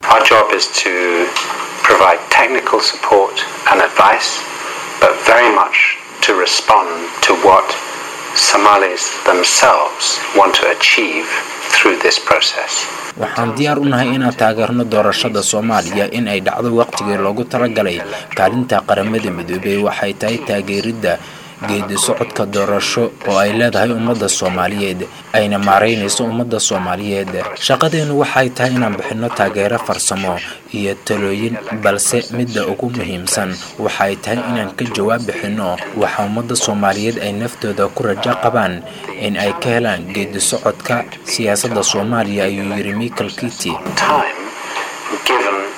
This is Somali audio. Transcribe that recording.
Our job is to provide technical support and advice, but very much to respond to what Somalis themselves want to achieve through this process. waxaan diyaar u nahay inaan taageerno doorashada soomaaliya in ay dhacdo waqtigii loogu talagalay kaalinta qaramada midoobey waxay tahay taageeridda geedi socodka doorasho oo ay leedahay ummadda soomaaliyeed ayna maaraynayso ummadda soomaaliyeed shaqadeennu waxay tahay inaan bixinno taageero farsamo iyo talooyin balse midda ugu muhiimsan waxay tahay inaan ka jawaab bixinno waxa ummadda soomaaliyeed ay naftooda ku rajo qabaan in ay ka helaan geedi socodka siyaasadda soomaaliya ayuu yidhi michael kiti Time given